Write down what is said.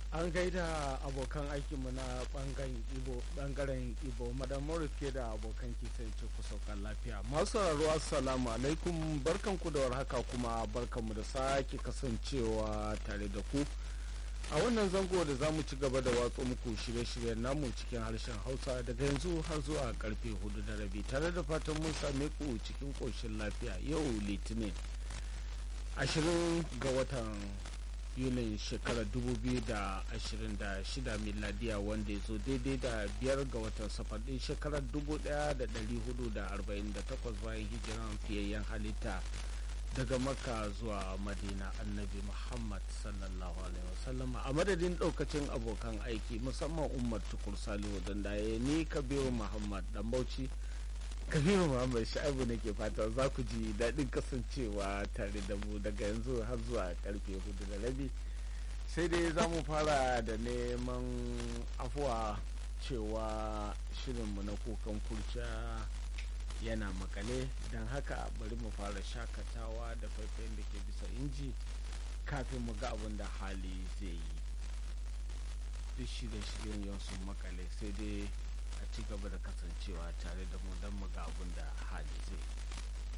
an gaida abokan aikinmu na bangaren ibo madam morris ke da abokan kisan ce ku saukan lafiya masu sauraro assalamu alaikum barkanku da warhaka kuma barkanmu da sake kasancewa tare da ku a wannan zango da za mu ci gaba da watsa muku shirye-shiryen namu cikin harshen hausa daga yanzu har zuwa karfe hudu da rabi tare da fatan mun same ku cikin koshin lafiya yau litinin ashirin ga watan yunin shekarar 2026 miladiya wanda ya zo daidai da biyar ga watan safar din shekarar 1448 bayan hijiran fiyayyen halitta daga makka zuwa madina annabi muhammad sallallahu alaihi wasallam a madadin daukacin abokan aiki musamman umar tukur salihu dandaye ni kabiru muhammad dan bauchi kabiru muhammad sha'ibu ne ke fata za ku ji daɗin kasancewa tare da mu daga yanzu har zuwa karfe hudu da rabi sai dai za mu fara da neman afuwa cewa shirinmu na kukan kurciya yana makale don haka bari mu fara shakatawa da faifayin da ke bisa inji kafin mu ga abin da hali zai yi duk shirye-shiryen yau sun makale sai dai a ci gaba da kasancewa tare da mu don mu ga abin da hali zai